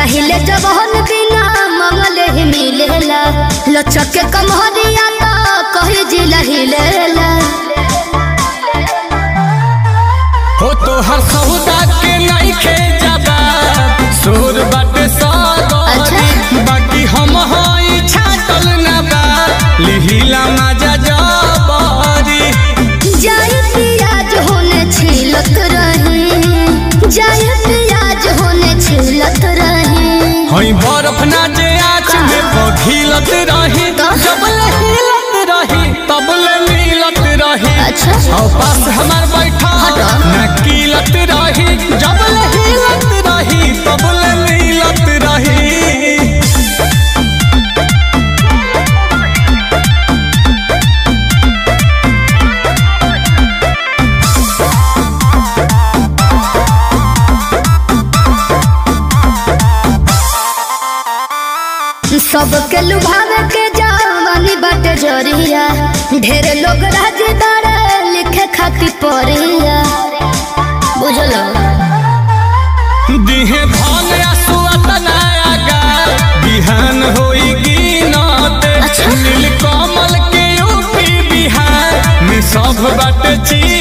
चाहिले जबहन बिना मंगल ही मिलेला लचक के कमहरिया तो कही जिला हिलेला हो तो हर सौदा के नहीं खे जाबा सोर बाटे सागरी अच्छा। बाकी हम हई छाटल ना बा लिहिला मजा जबरी जाए प्याज होने छिलत रही जाए प्याज होने छिलत रही हई बर्फ ना जे आँच में पघिलत रही तो? जबल हिलत रही तबल मिलत रही अच्छा और पास हमार बैठा हटो। न कीलत रही जबल हिलत रही तबल मिलत रही सबके लुभावे के जवानी बाटे जरिया ढेर लोग राजदार लिखे खातिर परिया बुझलो दिहे धन आसुअत नयागा बिहान होई गिनत अच्छा। नील कमल के यूपी बिहार में सब बाटे चीज